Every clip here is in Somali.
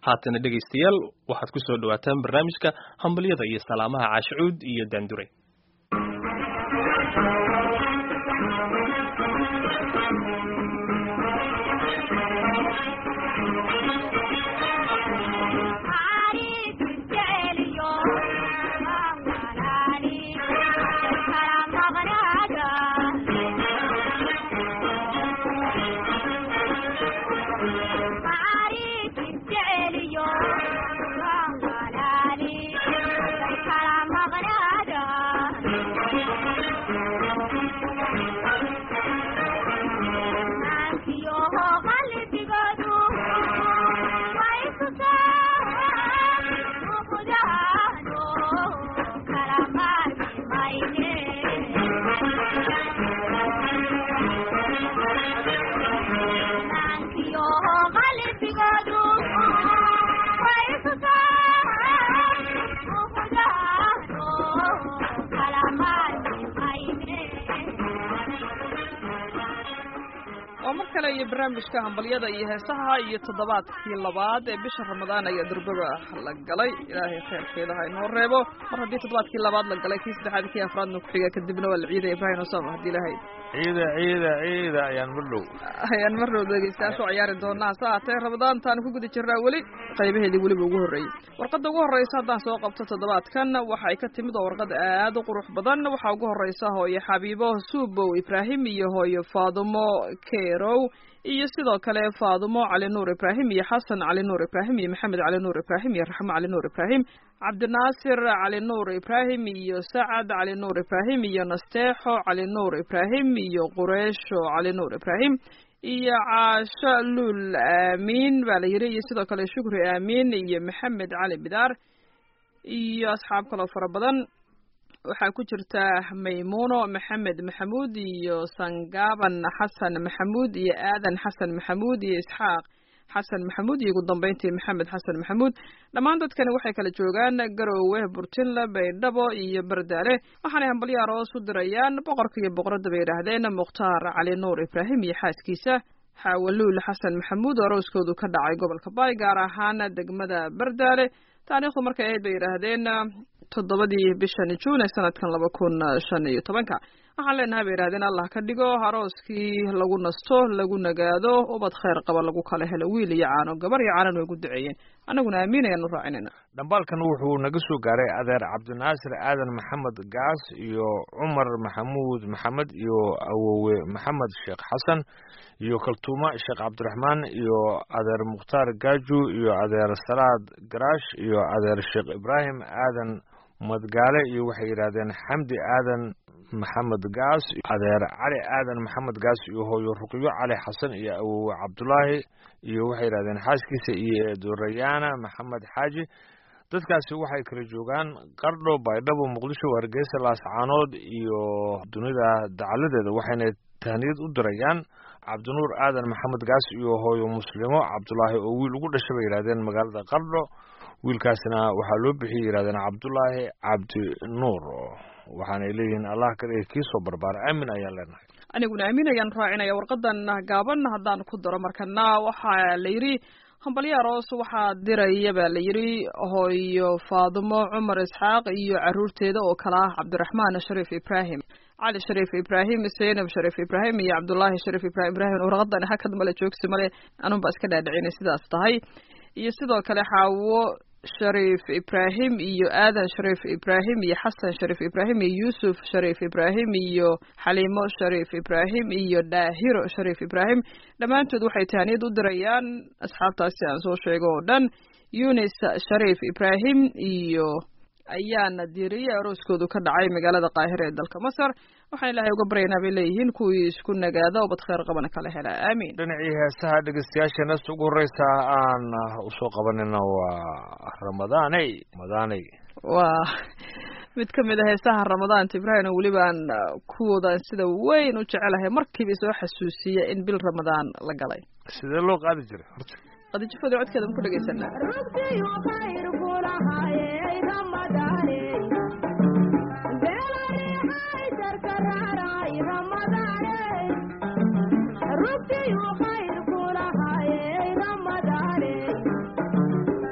haatana dhegaystayaal waxaad ku soo dhawaataan barnaamijka hambalyada iyo salaamaha caashicuud iyo daandure iyo barnaamijka hambalyada iyo heesaha iyo toddobaadkii labaad ee bisha ramadaan ayaa durbaba la galay ilaahay khayrkeeda ha inoo reebo mar haddii toddobaadkii labaad la galay kii saddexaad kii afraadna kuxiga kadibna waa la ciida ibrahim osama haddii ilahay ciida ciida ciida ayaan mar dhow ayaan mar dhow dhegeystayaasha ciyaari doonaa hase haatee ramadaantaanu ku guda jirnaa weli qaybaheedii weliba ugu horreeyey warqadda ugu horreysa haddaan soo qabto toddobaadkan waxay ka timid oo warqad aad u qurux badan waxaa ugu horreysa hooyo xabiibo suubow ibraahim iyo hooyo faadumo kerow iyo sidoo kale faadumo cali nuur ibraahim iyo xasan cali nuur ibraahim iyo maxamed cali nuur ibraahim iyo raxmo cali nuur ibraahim cabdinaasir cali nuur ibraahim iyo sacad cali nuur ibraahim iyo nasteexo cali nuur ibraahim iyo qureesho cali nuur ibraahim iyo caasho luul aamiin baa la yidhi iyo sidoo kale shukri aamiin iyo maxamed cali bidaar iyo asxaab kaloo fara badan waxaa ku jirta maymuuno maxamed maxamuud iyo sangaaban xasan maxamuud iyo aadan xasan maxamuud iyo isxaaq xasan maxamuud iyo ugu dambeyntii maxamed xasan maxamuud dhammaan dadkani waxay kala joogaan garoowe burtinle baydhabo iyo bardaale waxaanay hambalyo aroos u dirayaan boqorka iyo boqoradda bay yidhaahdeen mukhtaar cali nuur ibraahim iyo xaaskiisa xaawaluul xasan maxamuud oo arooskoodu ka dhacay gobolka baay gaar ahaan degmada bardaale taariikhdu markay ahayd bay yidhaahdeen toddobadii bishan juun ee sanadkan laba kun shan iyo tobanka waxaan leenahay bay yidhahdeen allah ka dhigo arooskii lagu nasto lagu nagaado ubad khayr qaba lagu kala helo wiil iyo caano gabar iyo caanan way gu duceeyeen annaguna aamin ayaan u raacinayna dhambaalkan wuxuu naga soo gaaray adeer cabdinaasir aadan maxamed gaas iyo cumar maxamuud maxamed iyo awowe maxamed sheekh xasan iyo kaltuuma sheekh cabdiraxmaan iyo adeer mukhtaar gaaju iyo adeer salaad garaash iyo adeer sheekh ibraahim aadan madgaale iyo waxay yidhaahdeen xamdi aadan maxamed gaas adeer cali aadan maxamed gaas iyo hooyo ruqyo cali xasan iyo awowe cabdulaahi iyo waxay yidhahdeen xaaskiisa iyo eedorayaana maxamed xaaji dadkaasi waxay kala joogaan qardho baydhabo muqdisho hargeysa laascaanood iyo dunida dacaladeeda waxayna tahniyad u dirayaan cabdinuur aadan maxamed gaas iyo hooyo muslimo cabdulaahi oo wiil ugu dhashay bay yidhahdeen magaalada qardho wiilkaasna waxaa loo bixiyay yidhahdeen cabdulaahi cabdinuur waxaanay leeyihiin allah kaliya kii soo barbaara aamin ayaan leenahay aniguna aamin ayaan raacinaya warqadan gaaban haddaan ku daro markana waxaa la yidhi hambalyo aroos waxaa diraya baa la yidhi hooyo faadumo cumar isxaaq iyo caruurteeda oo kala ah cabdiraxmaan shariif ibraahim cali shariif ibraahim zaynab shariif ibraahim iyo cabdullaahi shariif ibrahim ibraahim warqadan hakad male joogsi male anunbaa iska dhaadhicinay sidaas tahay iyo sidoo kale xaawo shariif ibraahim iyo aadan shariif ibraahim iyo xasan shariif ibraahim iyo yuusuf shariif ibraahim iyo xaliimo shariif ibraahim iyo daahiro shariif ibraahim dhammaantood waxay tahaniyad u dirayaan asxaabtaasi aan soo sheego oo dhan yunis shariif ibraahim iyo ayaana diiriye arooskoodu ka dhacay magaalada qaahira ee dalka masar waxaan ilaahay uga baryaynaa bay leeyihiin kuwii isku nagaada oo bad khayr qabana kala hela aamiin dhinacii heesaha dhegeystayaasha neesta ugu horreysa aan usoo qabanina waa ramadaaney ramadaaney waa mid ka mid a heesaha ramadaanta ibraahim oo weliba aan kuwoodan sida weyn u jecelahay markiiba soo xasuusiya in bil ramadaan la galay sidee loo qaadi jiray horta qadijafooda codkeeda ma ku dhegeysanaa Rugtiyu khayr kulahaye Ramadane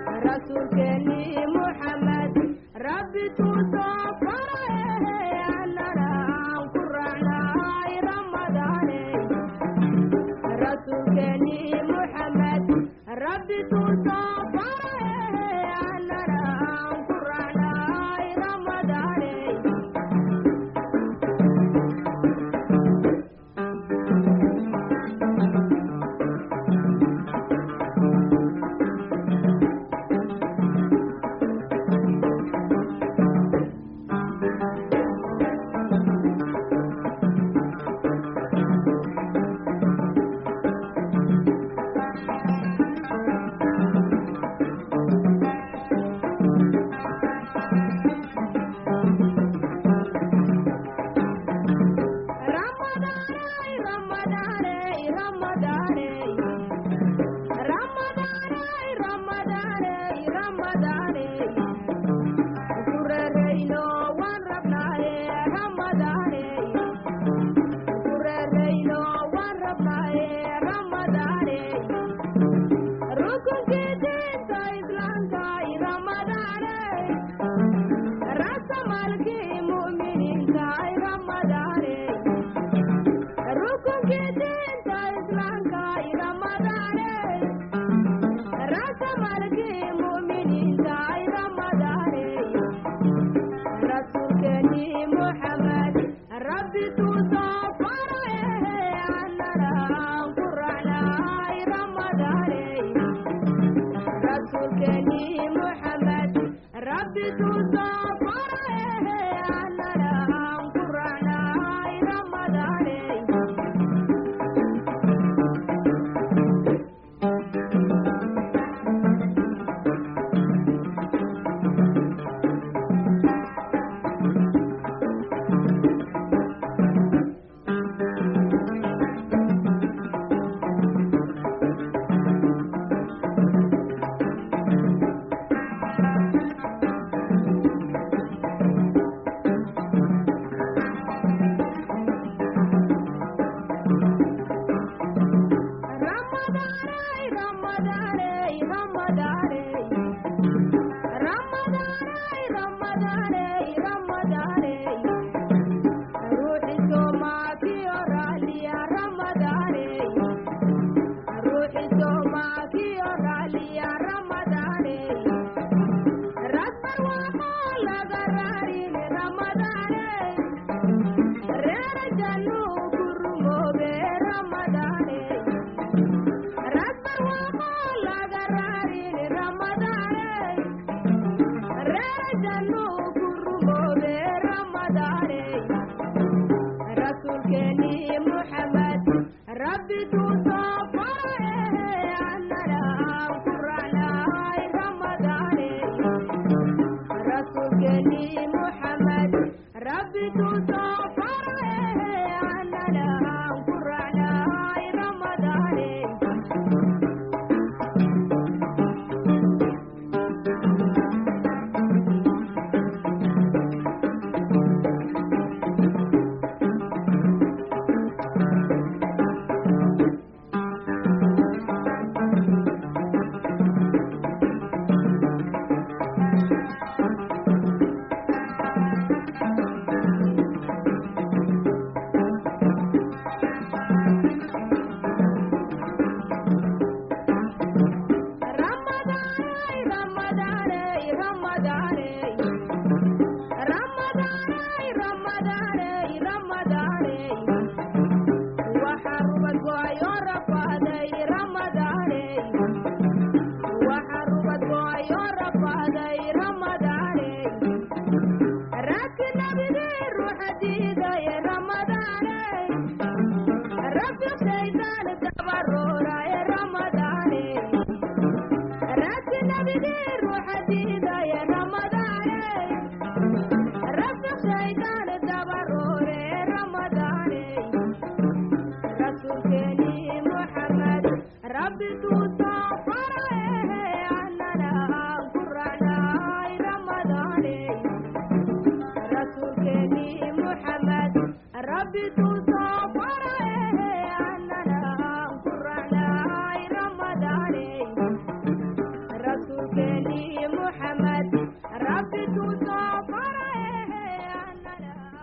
رسولك محمد ربي تصافى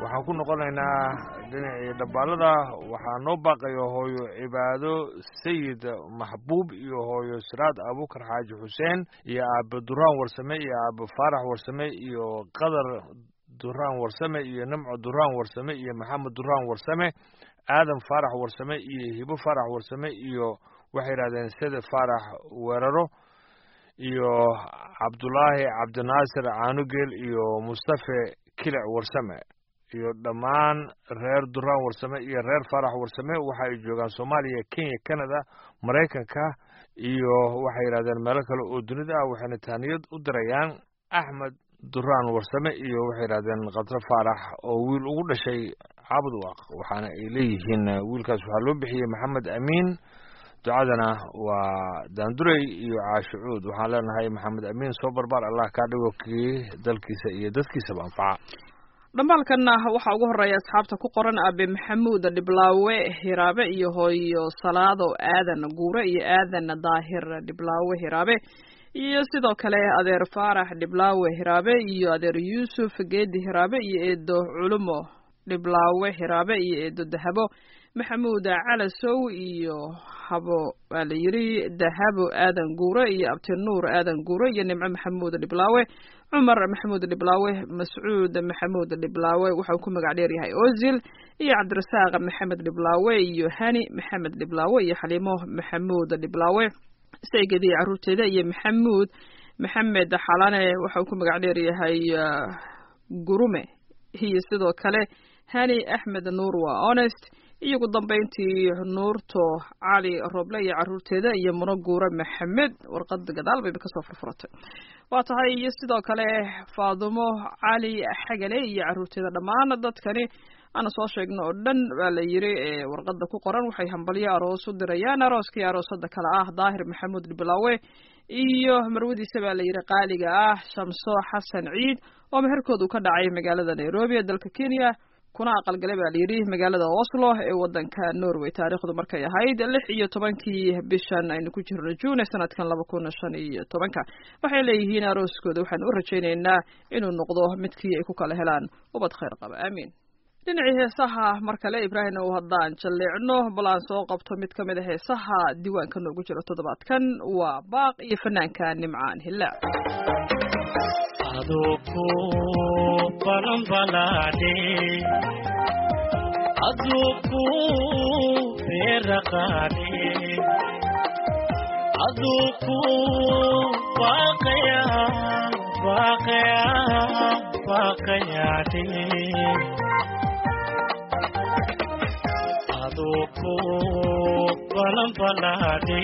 waxaan ku noqonaynaa dhinacii dhambaalada waxaa noo baaqayo hooyo cibaado sayid maxbuub iyo hooyo siraad abuukar xaaji xuseen iyo aabe duraan warsame iyo aabe faarax warsame iyo qadar duraan warsame iyo nimco duraan warsame iyo maxamed duraan warsame aadan faarax warsame iyo hibo faarax warsame iyo waxay yidhahdeen sede faarax weeraro iyo cabdulaahi cabdinaasir caanugeel iyo mustafe kilic warsame iyo dhammaan reer duraan warsame iyo reer faarax warsame waxa ay joogaan soomaaliya kenya canada maraykanka iyo waxay yidhahdeen meelo kale oo dunida ah waxayna taaniyad u dirayaan axmed duraan warsame iyo waxay yidhahdeen khadro faarax oo wiil ugu dhashay cabdwaq waxaana ay leeyihiin wiilkaas waxaa loo bixiyey maxamed amiin ducadana waa daandurey iyo caashicuud waxaan leenahay maxamed amiin soo barbaar allah kaa dhigo kii dalkiisa iyo dadkiisaba anfaca dhambaalkanna waxaa ugu horeeya asxaabta ku qoran aabe maxamuud dhiblaawe hiraabe iyo hooyo salaado aadan guure iyo aadan daahir dhiblaawe hiraabe iyo sidoo kale adeer faarax dhiblaawe hiraabe iyo adeer yuusuf geedi hiraabe iyo eedo culumo dhiblaawe hiraabe iyo eedo dahabo maxamuud calasow iyo habo waa la yidhi dahabo aadan guure iyo abtinuur aadan guure iyo nimco maxamuud dhiblaawe cumar maxamuud dhiblaawe mascuud maxamuud dhiblaawe waxau ku magac dheer yahay ozil iyo cabdirasaaq maxamed dhiblaawe iyo hani maxamed dhiblaawe iyo xaliimo maxamuud dhiblaawe saygadiiyo caruurteeda iyo maxamuud maxamed xalane waxau ku magac dheer yahay gurume iyo sidoo kale hani axmed nuur waa honest iyo ugu dambayntii nuurto cali roble iyo caruurteeda iyo muno guure maxamed warqada gadaal bayba kasoo furfuratay waa tahay iyo sidoo kale faadumo cali xagale iyo caruurteeda dhammaan dadkani aana soo sheegno oo dhan baa la yiri ee warqada ku qoran waxay hambalyo aroos u dirayaan arooskii aroosada kale ah daahir maxamuud dhiblaawe iyo marwadiisa baa la yidhi qaaliga ah shamso xasan ciid oo meherkoodu ka dhacay magaalada nairobi ee dalka kenya kuna aqalgalay baa layidhi magaalada oslo ee wadanka norway taariikhdu markay ahayd lix iyo tobankii bishan aynu ku jirno juune sanadkan laba kun shan iyo tobanka waxay leeyihiin arooskooda waxaan u rajaynaynaa inuu noqdo midkii ay ku kala helaan ubad khayr qaba aamiin dhinacii heesaha mar kale ibraahimna uu haddaan jalleecno bal aan soo qabto mid ka mid a heesaha diiwaanka noogu jiro toddobaadkan waa baaq iyo fanaanka nimcaan hillaac aduku balanbalade aduku beraqade aduku baqaya baqaya baqayade aduku balanbalade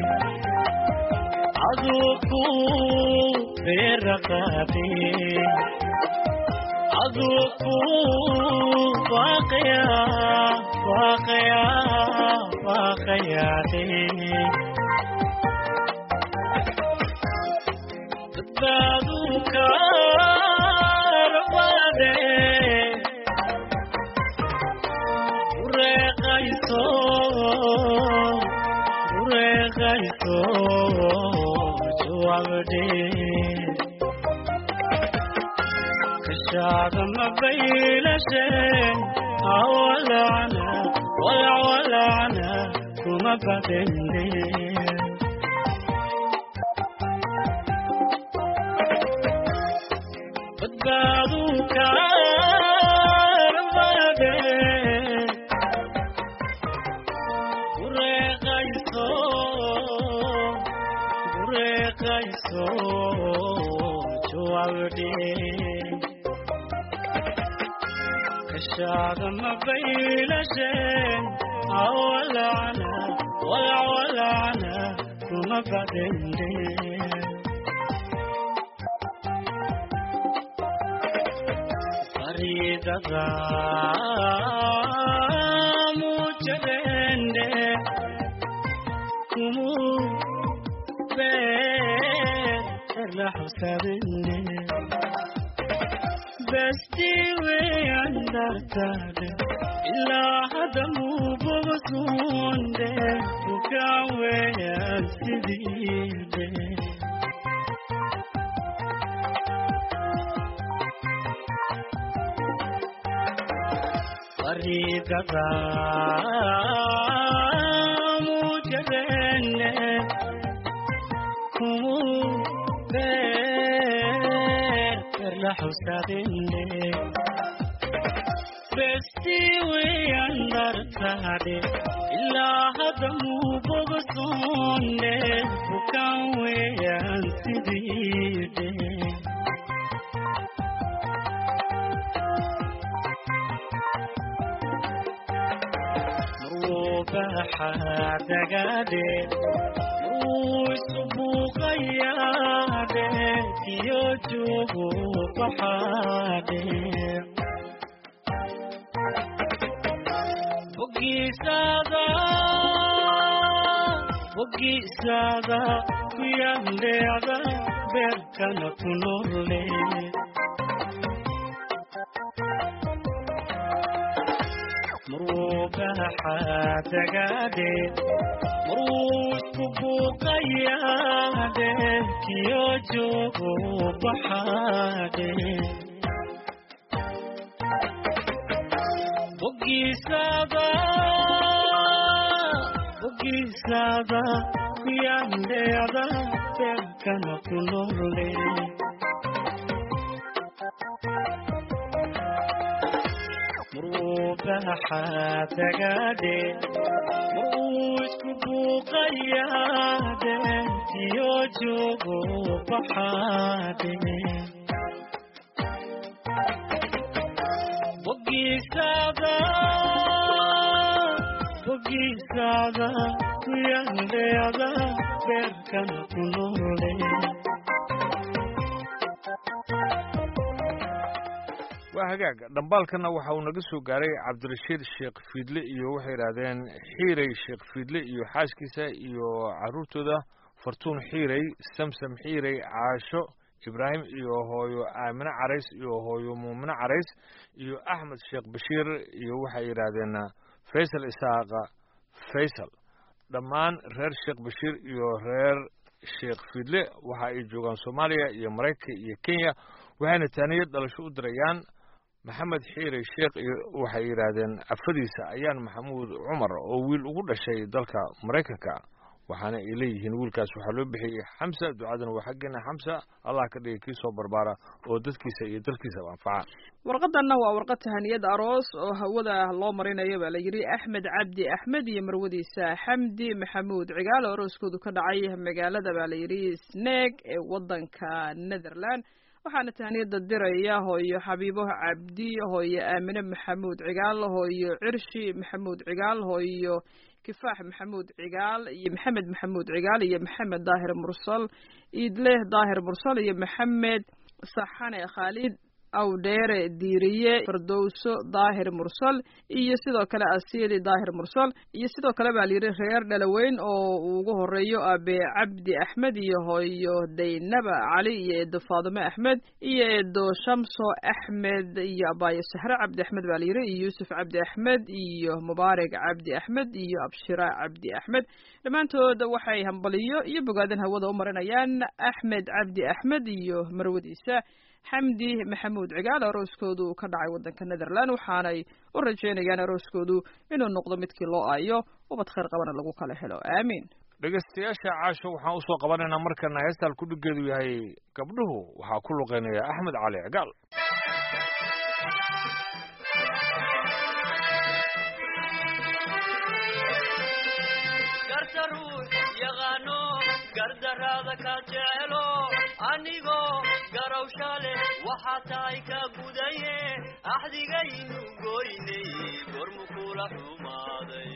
aduku beraqade aduku baqaya baqaya baqayade dadbaadu kaarbade ureeqayso ureeqayso juwabde kashaaga mabaylashe awalacna walawalacna kuma badende badbaadu kaarbade ureeqayso ureeqayso juwabde kashaaga mabaylashe awalacna walawalacna kuma badende faridada mucadende kumu beerla xusabende bestiwe andartade ilaa hadda muubabasuunde bukaweyan sidiide baridada mujarene kumu beer la xusaabine besti weyan dartaade ilaa hadda muu bogsoone bukan weyan sidiide dagaade uu isubuuqayaade iyo joogo baxaade bogiisaada bogiisaada kuyandheeda beerkana ku noole dagaade maruu isku buuqayaade kiyo joogo baxaade bogiisaada bogiisaada kuyandheeda beerkana ku noole dagaade maruu isku buuqayaade iyo joogo baxaade bogiisaada bogiisaada kuyandheeda beerkana ku noole waa hagaag dhambaalkana waxa uu naga soo gaaray cabdirashiid sheekh fiidle iyo waxay yidhaahdeen xiirey sheekh fiidle iyo xaaskiisa iyo caruurtooda fartuun xiirey samsam xiirey caasho ibraahim iyo hooyo aamine carays iyo hooyo muumine carays iyo axmed sheekh bashiir iyo waxay yidhaahdeen faysal isaaqa faysal dhammaan reer sheekh bashiir iyo reer sheekh fiidle waxa ay joogaan soomaaliya iyo maraykanka iyo kenya waxayna taaniyad dhalasho u dirayaan maxamed xiire sheekh iyo waxay yidhaahdeen afadiisa ayaan maxamuud cumar oo wiil ugu dhashay dalka maraykanka waxaana ay leeyihiin wiilkaas waxaa loo bixiyey xamsa ducadana waa xaggeena xamsa allah ka dhigay kii soo barbaara oo dadkiisa iyo dalkiisaba anfaca warqadanna waa warqad tahaniyad aroos oo hawada loo marinayo baa la yidhi axmed cabdi axmed iyo marwadiisa xamdi maxamuud cigaal oo arooskoodu ka dhacay magaalada baa la yidhi sneeg ee wadanka netherland waxaana tahaniyada diraya hooyo xabiibo cabdi hooyo aamine maxamuud cigaal hooyo cirshi maxamuud cigaal hooyo kifaax maxamuud cigaal iyo maxamed maxamuud cigaal iyo maxamed daahir mursal iidleh daahir mursal iyo maxamed saxane khaalid awdheere diiriye fardowso daahir mursal iyo sidoo kale asiili daahir mursal iyo sidoo kale baa layidhi reer dhalaweyn oo uu ugu horeeyo abe cabdi axmed iyo hooyo daynaba cali iyo eedo faadime axmed iyo eedo shamso axmed iyo abaayo sahre cabdi axmed baa layidhi iyo yuusuf cabdi axmed iyo mubaarak cabdi axmed iyo abshira cabdi axmed dhammaantood waxay hambaliyo iyo bogaadan hawada u marinayaan axmed cabdi axmed iyo marwadiisa xamdi maxamuud cigaal arooskoodu ka dhacay waddanka netherland waxaanay u rajeynayaan arooskoodu inuu noqdo midkii loo aayo ubad khayr qabana lagu kala helo aamiin dhegaystayaasha caasho waxaan usoo qabanaynaa markana heestaan kudhigeedu yahay gabdhuhu waxaa ku luqeynaya axmed cali cigaal garta ruux yaqaano gardaraada ka jecelo anigoo garowsha leh waxaa tahay ka gudaye axdigaynu goynay gormu kula xumaaday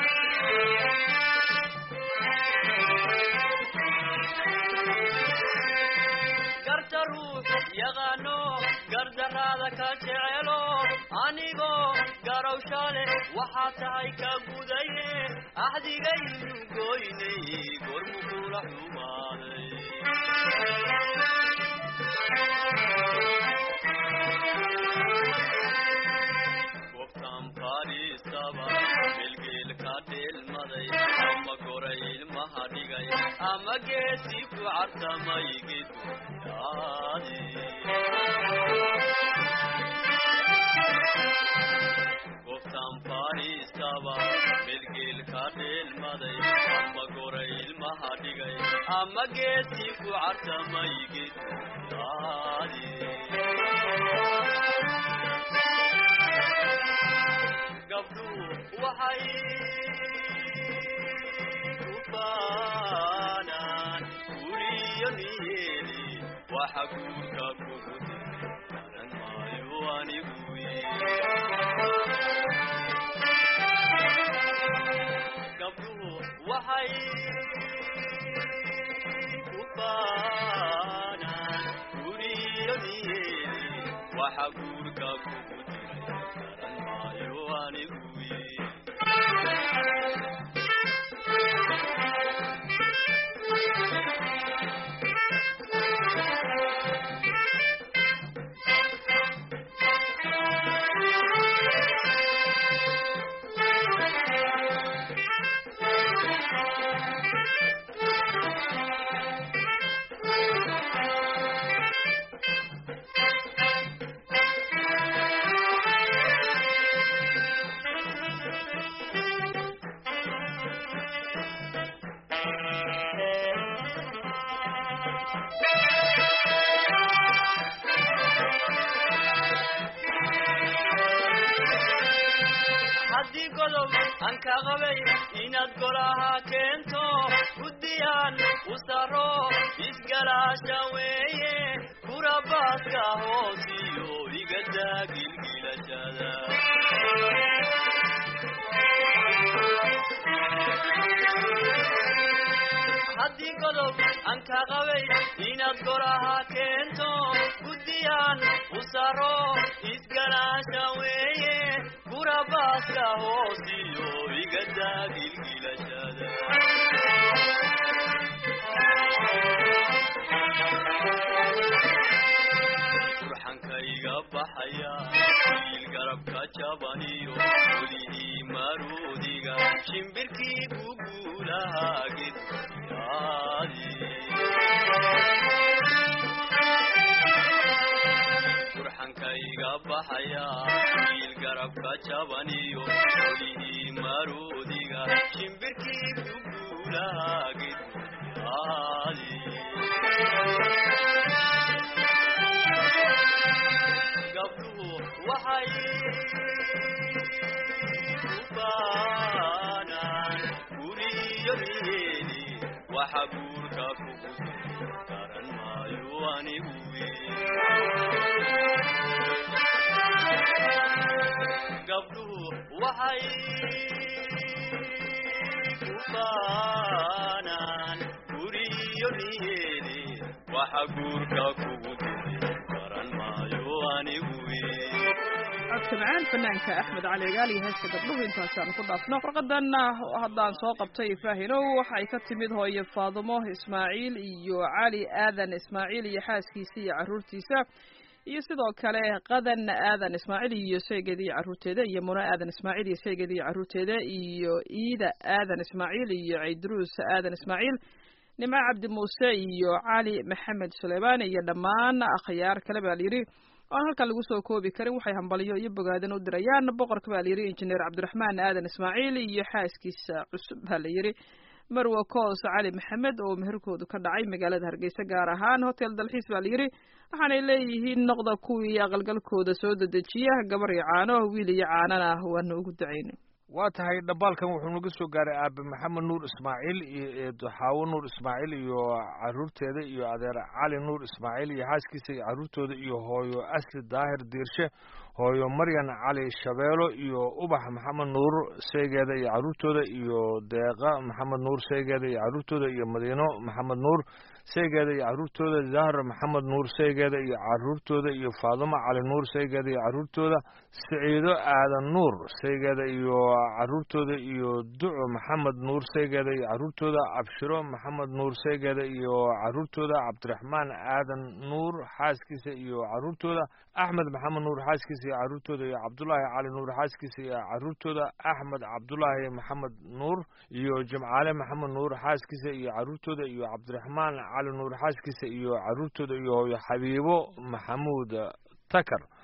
garta ruux yaqaano gardaraada ka jecelo anigoo garowsha leh waxaa tahay ka gudaye axdigaynu goynay gormu kula xumaaday gobtan fadhiisaba melgeelka dheelmaday ama goray ilmaha dhigay ama geesi ku cartamay geduyaadi gobtan ama geesi ku cartamay geduyaadi gabdhuhu waxay ku faanaan guriyo niyeeli waxa guurka kugu diray garan maayo anigu gabdhuhu waxay ku faanaan guriyo niyeeli waxa guurka kugu diray garan maayo anigu haddii godob aan ka qabay inaad golaha keento guddiyaan u saro isgalaasha weeye kurabaaska hoosiyo igadaa gilgilashada haddii godob aan ka qabay inaad golaha keento guddiyaan u saro isgalaasha weeye kurabaaska hoosiyo igadaa gilgilashada burxankayga baxaya wiil garabka jabaniyo welihii maruudiga shimbirkii guguulahaa gedyaadi burxankayga baxaya wiil garabka jabaniyo welihii maruudiga shimbirkii guguulahaa gedyaadi gabdhuhu waxay ku baanaan guriyo niyeeli waxa guurka kugu diray garan maayo anigu gabdhuhu waxay ku baanaan guriyo niyeeli waxa guurka kugu diray garan maayo anigu codka macaan fanaanka axmed cali gaal iyo heesta gabdhuhu intaasaan ku dhaafno warqadanna haddaan soo qabtay faahinow waxay ka timid hooyo faadumo ismaaciil iyo cali aadan ismaaciil iyo xaaskiisa iyo carruurtiisa iyo sidoo kale qadan aadan ismaaciil iyo sheegeeda iyo carruurteeda iyo muna aadan ismaaciil iyo sheegeeda iyo carruurteeda iyo iida aadan ismaaciil iyo ciydruus aadan ismaaciil nimco cabdi muuse iyo cali maxamed suleymaan iyo dhammaan akhyaar kale baa layidhi oan halkan lagu soo koobi karin waxay hambaliyo iyo bogaadan u dirayaan boqorka baa layidhi injineer cabdiraxmaan aadan ismaaciil iyo xaaskiisa cusub baa layidhi marwa koos cali maxamed oo meherkoodu ka dhacay magaalada hargeysa gaar ahaan hotel dalxiis baa layidhi waxaanay leeyihiin noqda kuwii aqalgalkooda soo dedejiya gabar iyo caano wiil iyo caanana waana ugu ducayna waa tahay dhambaalkan wuxuu naga soo gaaray aabe maxamed nuur ismaaciil iyo eedo xaawo nuur ismaaciil iyo caruurteeda iyo adeer cali nuur ismaaciil iyo xaaskiisa iyo caruurtooda iyo hooyo asli daahir diirshe hooyo maryan cali shabeelo iyo ubax maxamed nuur seegeeda iyo caruurtooda iyo deeqa maxamed nuur seegeeda iyo caruurtooda iyo madiino maxamed nuur seegeeda iyo caruurtooda zahra maxamed nuur seegeeda iyo caruurtooda iyo faadumo cali nuur seegeeda iyo caruurtooda siciido aadan nuur seegeeda iyo caruurtooda iyo duco maxamed nuur seegeeda iyo caruurtooda abshiro maxamed nuur seegeeda iyo caruurtooda cabdiraxmaan aadan nuur xaaskiisa iyo caruurtooda axmed maxamed nuur xaaskiisa iyo caruurtooda iyo cabdulaahi cali nuur xaaskiisa iyo caruurtooda axmed cabdulaahi maxamed nuur iyo jimcaale maxamed nuur xaaskiisa iyo caruurtooda iyo cabdiraxmaan cali nuur xaaskiisa iyo caruurtooda iyo hooyo xabiibo maxamuud takar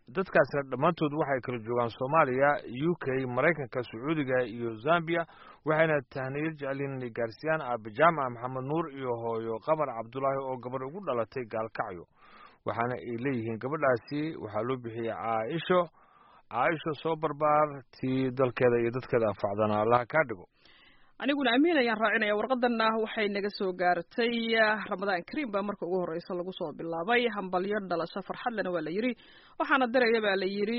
dadkaasna dhammaantood waxay kala joogaan soomaaliya u k maraykanka sacuudiga iyo zambia waxayna tahniyad jecelyiin inay gaarsiiyaan aabe jaamaca maxamed nuur iyo hooyo qamar cabdulaahi oo gabadh ugu dhalatay gaalkacyo waxaana ay leeyihiin gabadhaasi waxaa loo bixiyey caaisho caaisho soo barbaar tii dalkeeda iyo dadkeeda anfacdana allaha kaa dhigo aniguna amiin ayaan raacinaya warqadanna waxay naga soo gaartay ramadaan kariim baa marka ugu horreysa lagu soo bilaabay hambalyo dhalasho farxadlena waa la yidhi waxaana diraya baa la yidhi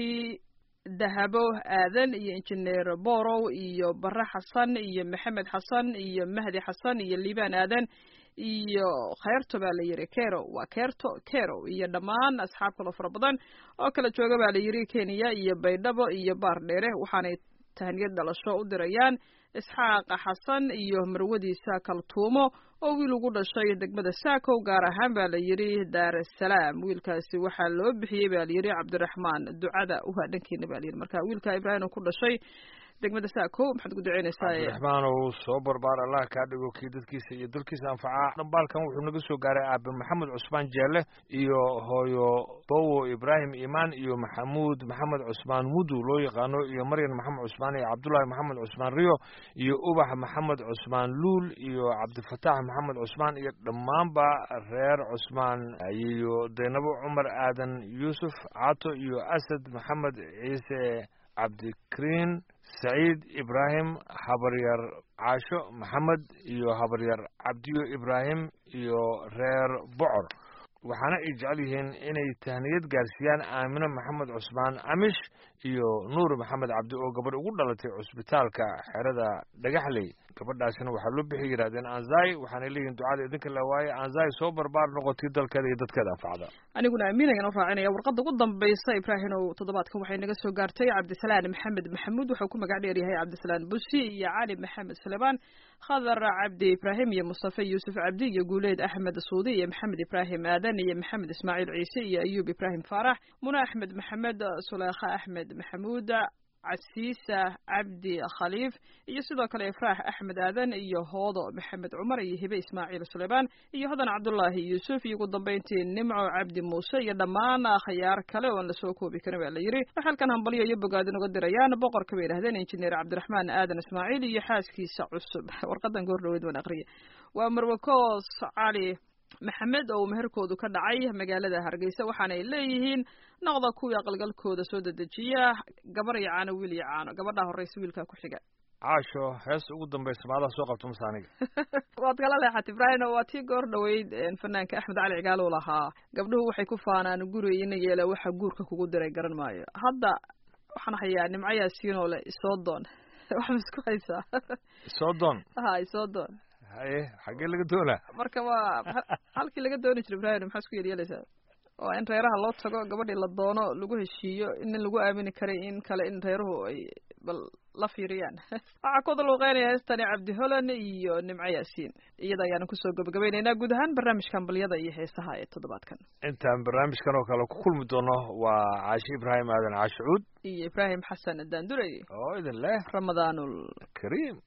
dahabo aadan iyo injineer borow iyo bare xasan iyo maxamed xasan iyo mahdi xasan iyo liibaan aadan iyo kheyrto baa la yidhi kero waa keerto kero iyo dhammaan asxaab kaloo fara badan oo kala jooga baa la yidhi kenya iyo baydhabo iyo baar dheere waxaanay tahniyad dhalasho u dirayaan isxaaqa xasan iyo marwadiisa kaltuumo oo wiil ugu dhashay degmada saakow gaar ahaan baa la yidhi daar asalaam wiilkaasi waxaa loo bixiyey baa layidhi cabdiraxmaan ducada uhaa dhankeena ba layidhi marka wiilka ibraahim ku dhashay degmada saakow maxaad ugu duceynaysaa cabdiraxmaan uu soo barbaar allah kaa dhigo kii dadkiisa iyo dalkiisa anfacaa dhambaalkan wuxuu naga soo gaaray aabe maxamed cusmaan jeelle iyo hooyo bowo ibraahim imaan iyo maxamuud maxamed cusmaan mudu loo yaqaano iyo maryan maxamed cusmaan iyo cabdullaahi maxamed cusmaan riyo iyo ubax maxamed cusmaan luul iyo cabdifataax maxamed cusmaan iyo dhammaanba reer cusmaan iyo daynabo cumar aadan yuusuf cato iyo asad maxamed ciise cabdikariin saciid ibraahim habaryar caasho maxamed iyo habaryar cabdiyo ibraahim iyo reer bocor waxaana ay jecel yihiin inay tahniyad gaarsiiyaan aamino maxamed cusmaan amish iyo nuur maxamed cabdi oo gabadh ugu dhalatay cusbitaalka xerada dhagaxley gabadhaasina waxaa loo bixi yidhahdeen anzai waxaanay leeyihin ducada idinka la waaye anzai soo barbaar noqotay dalkeeda iyo dadkeeda anfacda aniguna amiin ayaan u raacinaya warqadda ugu dambaysa ibraahimow toddobaadkan waxay naga soo gaartay cabdisalaan maxamed maxamuud wuxuu ku magac dheer yahay cabdisalaan busi iyo cali maxamed suleymaan khadar cabdi ibraahim iyo mustafe yuusuf cabdi iyo guuleed axmed suudi iyo maxamed ibraahim aadan iyo maxamed ismaaciil ciise iyo ayuub ibraahim faarax muna axmed maxamed suleekha axmed maxamuud casiisa cabdi khaliif iyo sidoo kale ifraax axmed aadan iyo hoodo maxamed cumar iyo hibe ismaaciil suleymaan iyo hodan cabdullaahi yuusuf iyo ugu dambayntii nimco cabdi muuse iyo dhammaan khayaar kale oon lasoo koobi karin baa la yidhi waxay halkan hambalyo iyo bogaadin uga dirayaan boqorka bay yidhahdeen injineer cabdiraxmaan aadan ismaaciil iyo xaaskiisa cusub warqadan goor dhaweyd waan aqriya waa marwakoos cali maxamed oo meherkoodu ka dhacay magaalada hargeysa waxaanay leeyihiin noqda kuwii aqalgalkooda soo dedejiya gabar iyo caano wiil iyo caano gabadhaa horreysa wiilkaa ku xiga caasho hees ugu dambaysa maadaha soo qabto mase aniga waad kala leexat ibraahim waa tii goor dhaweyd fanaanka axmed cali cigaal uu lahaa gabdhuhu waxay ku faanaan guri ina yeela waxa guurka kugu diray garan maayo hadda waxaan hayaa nimco yaasiinoo le isoo doon wax ma isku haysaa soo doon ha isoo doon haye xaggee laga doonaa marka waa halkii laga dooni jira ibraahim maxaa isku yeelyeelaysaa waa in reeraha loo tago gabadhii la doono lagu heshiiyo in lagu aamini karay in kale in reeruhu ay bal la fiiriyaan waxaa ku daluuqeynaya heestani cabdi holan iyo nimco yaasiin iyada ayaanu kusoo gabagabaynaynaa guud ahaan barnaamijka ambaliyada iyo heesaha ee toddobaadkan intaan barnaamijkan oo kale ku kulmi doono waa caashi ibraahim aadan caashicuud iyo ibraahim xasan daandurey oo idin leh ramadaanul kariim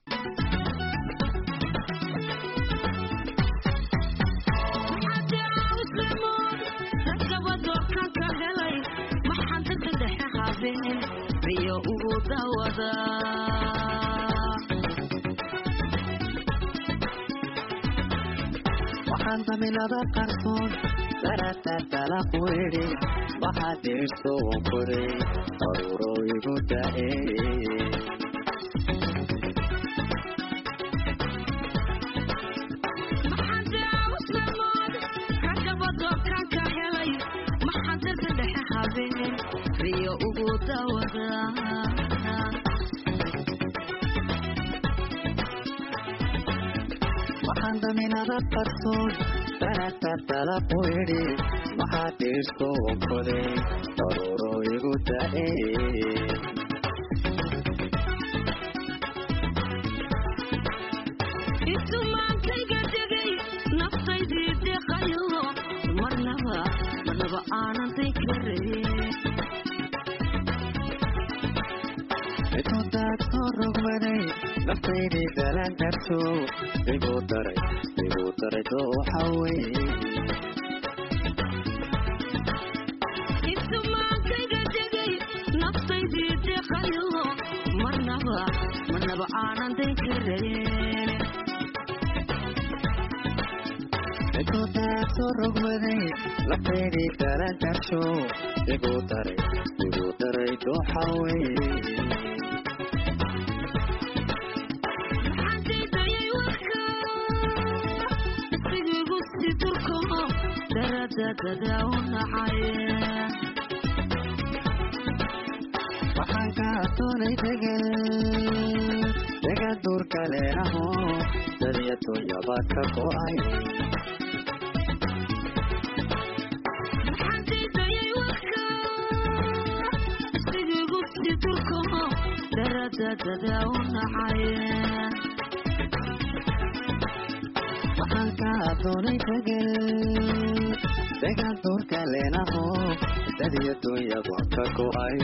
riyo ugu dawada waxaan daminada qarsoon daratartala quidhi waxaa dirso wankoday aruro igu da'e riyo ugu dawada waxaan daminada qarsoon daratartala quidhi waxaa dirso wankoday aruro igu da'e intumaankayga degay naftaydii deqayo marnaba marnaba aanan day kareen intudaad soo rogmaday naftaydii dalan karto igu daray igu daray dooxa weye intumaankayga marnaba aanan dayn karayn ekootaasoo rogmaday lafteydii dalan darsho igu daray igu daray dooxa weye maxaan daydayay warka isigiigu si durko daradadada u nacay waxaan ka doonay degan degan duurka leenaho dadiya dunyaba ka go'ay maxaan daydayay warka isigiigu si durko daradadada u nacay waxaan ka doonay degan degan duurka leenaho dadiya dunyaba ka go'ay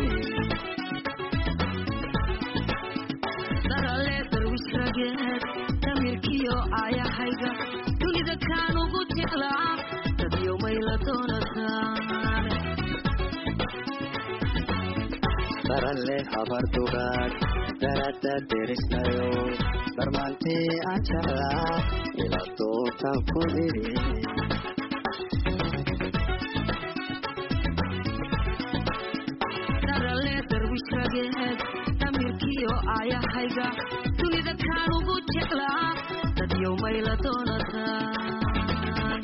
darale darwish rageed damirkiyo aayahayga dunida kaan ugu jeclaa dadyo mayla doonataan daralle habar dugaag darada derisnayo darmaantii aan jeclaa ila doontaan ku idhi darale darwish rageed damirkiyo aayahayga dunida kaan ugu jeclaa dadyo mayla doonataan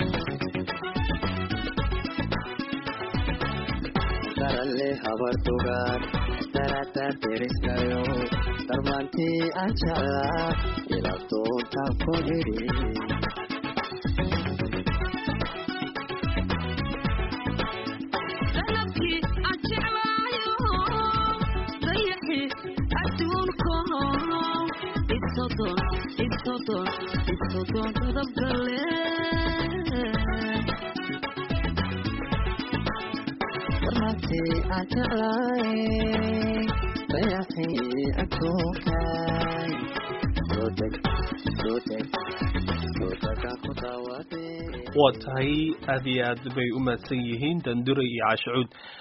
daralle habar dugaag darada derisnayo darmaantii aan jeclaa ila doontaan ku idhi dalabkii aan jeclaayo dayaxi adduunko isodon isodon isodon dadabgale darmaantii aan jeclaay dayaxii adduunkaay soo deg soo deg soo degaan ku daawadee waa tahay aad iyo aad bay u mahadsan yihiin dandure iyo caashacuud